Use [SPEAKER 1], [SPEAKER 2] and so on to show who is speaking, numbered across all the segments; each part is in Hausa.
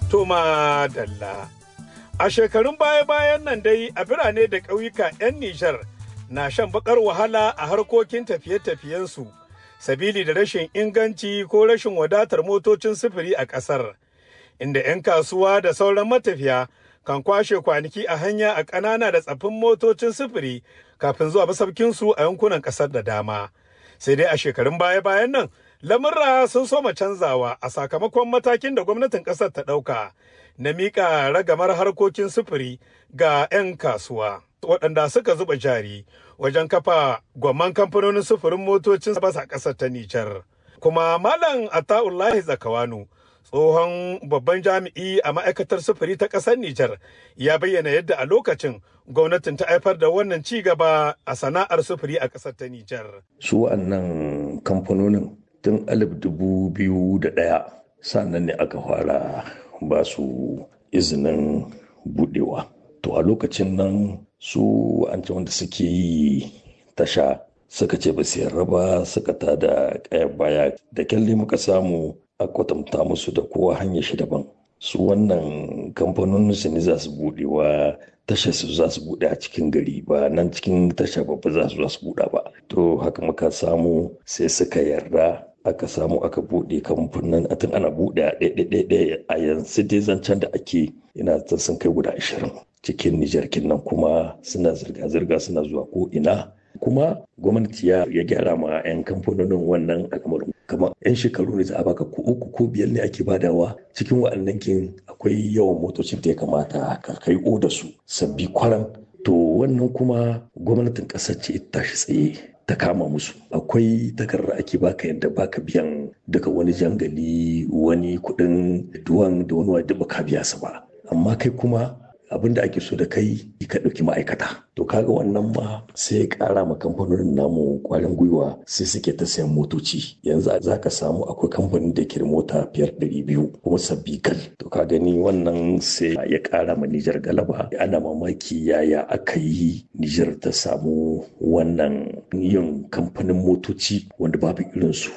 [SPEAKER 1] Toma Dalla. A shekarun baya-bayan nan dai a birane da ƙauyuka 'yan Nijar na shan bakar wahala a harkokin tafiye-tafiyensu, sabili da rashin inganci ko rashin wadatar motocin sufuri a ƙasar, inda 'yan kasuwa da sauran matafiya kan kwashe kwanaki a hanya a ƙanana da tsaffin motocin sufuri kafin zuwa masaukinsu a yankunan ƙasar da dama. Sai dai a shekarun baya-bayan nan, lamurra sun soma canzawa a sakamakon matakin da gwamnatin ƙasar ta ɗauka na miƙa ragamar harkokin sufuri ga 'yan kasuwa. waɗanda suka zuba jari wajen kafa gwamman kamfanonin sufurin motocin basa ƙasar ta Nijar. Kuma Malam Ata'ullahi Zakawanu, tsohon babban jami'i a ma'aikatar sufuri ta ƙasar Nijar, ya bayyana yadda a lokacin gwamnatin ta haifar da wannan ci gaba a sana'ar sufuri a ƙasar ta Nijar.
[SPEAKER 2] Su wa'annan kamfanonin tun alif dubu biyu da ɗaya sannan ne aka fara ba su izinin buɗewa. To a lokacin nan su an ce wanda suke yi tasha suka ce ba su yarda ba suka ta da kayan baya da kyalle muka samu a kwatanta musu da kowa hanyar shi daban su wannan kamfanonin su ne za su budewa tasha su za su bude a cikin gari ba nan cikin tasha babba za su za su buɗa ba to haka muka samu sai suka yarda aka samu aka bude kamfanin a tun ana bude a ɗaya a yanzu dai zancen da ake ina ta sun kai guda ashirin cikin Nijar nan kuma suna zirga-zirga suna zuwa ko ina kuma gwamnati ya gyara ma 'yan kamfanonin wannan al'amarin kamar 'yan shekaru ne za a baka ko uku ko biyar ne ake badawa cikin wa'annan kin akwai yawan motocin da ya kamata ka kai oda su sabbi kwaran to wannan kuma gwamnatin ƙasar ce ta shi tsaye ta kama musu akwai takarda ake baka yadda baka biyan daga wani jangali wani kuɗin duwan da wani wadda baka biya su ba amma kai kuma abin da ake so da kai ka ɗauki ma'aikata to kaga wannan ma sai ya ƙara ma kamfanonin namu ƙwarin gwiwa sai suke ta sayan motoci yanzu za ka samu akwai kamfanin da ke mota fiyar ɗari biyu kuma sabbi kal to ka gani wannan sai ya ƙara ma Nijar galaba ana mamaki yaya aka yi Nijar ta samu wannan yin kamfanin motoci wanda babu irinsu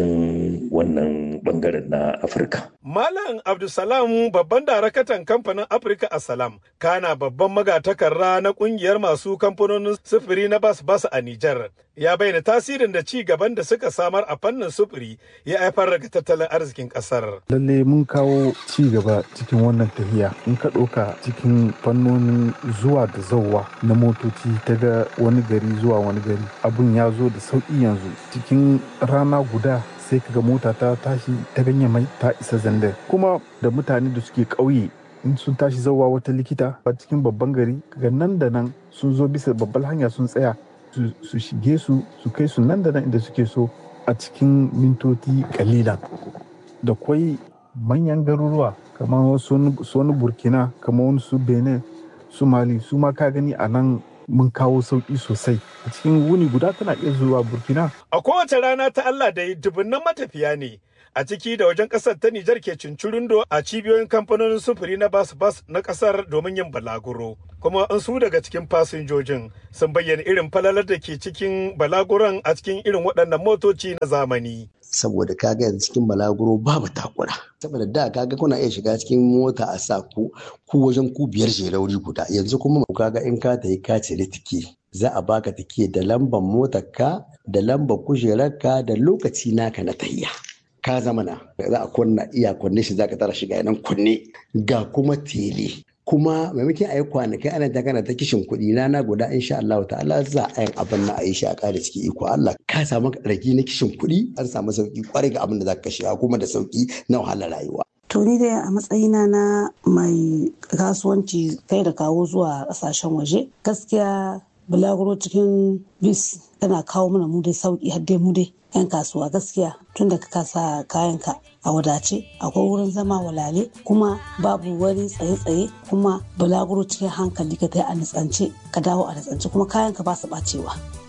[SPEAKER 2] cikin wannan bangaren na Afirka.
[SPEAKER 1] Malam Abdulsalam babban darakatan kamfanin Afirka a Salam kana babban magatakarra na kungiyar masu kamfanonin sufuri na bas bas a Nijar ya bayyana tasirin da ci gaban da suka samar a fannin sufuri ya haifar daga tattalin arzikin kasar.
[SPEAKER 3] Lalle mun kawo ci gaba cikin wannan tafiya in ka ɗauka cikin fannonin zuwa da zauwa na motoci ta ga wani gari zuwa wani gari abun ya zo da sauƙi yanzu cikin rana guda sai kaga mota ta tashi ta ganye mai ta isa zandar kuma da mutane da suke ƙauye in sun tashi zauwa wata likita a cikin babban gari ga nan da nan sun zo bisa babbar hanya sun tsaya su shige su su kai su nan da nan inda suke so a cikin mintoti kalilan da kwai manyan garuruwa kamar su wani burkina kamar wani su benin su mali su ma ka gani a nan mun kawo sauƙi sosai a cikin wuni guda tana iya zuwa burkina
[SPEAKER 1] a kowace rana ta allah da dubunnan matafiya ne a ciki da wajen kasar ta Nijar ke cincirindo a cibiyoyin kamfanonin sufuri na bas bas na kasar domin yin balaguro. Kuma an su daga cikin fasinjojin sun bayyana irin falalar da ke cikin balaguron a cikin irin waɗannan motoci na zamani.
[SPEAKER 4] Saboda kaga yanzu cikin balaguro babu takura. Saboda da kaga kuna iya shiga cikin mota a sa ku ku wajen ku biyar rauri guda yanzu kuma kaga in ka tayi ka cire tike za a baka tike da lambar motarka da lambar kujerarka da lokaci naka na tahiya. ka zama na za a kunna iya kunne shi zaka tara shiga nan kunne ga kuma tele kuma maimakon a yi kwanakai ana ta kana ta kishin kuɗi rana guda insha Allah ta'ala za a yin abin na a yi shi a ƙara ciki iko Allah ka samu ragi na kishin kuɗi an samu sauki kwarai ga abin da zaka shiga kuma da sauki na wahalar rayuwa.
[SPEAKER 5] To ni dai a matsayina na mai kasuwanci kai da kawo zuwa ƙasashen waje gaskiya bulaguro cikin bis tana kawo mana mu dai sauki har dai mu dai 'yan kasuwa gaskiya tun da ka kasa kayanka a wadace akwai wurin zama walale kuma babu wani tsaye-tsaye kuma bulaguro cikin hankali ka kai a nitsance ka dawo a nitsance kuma kayanka ba su bacewa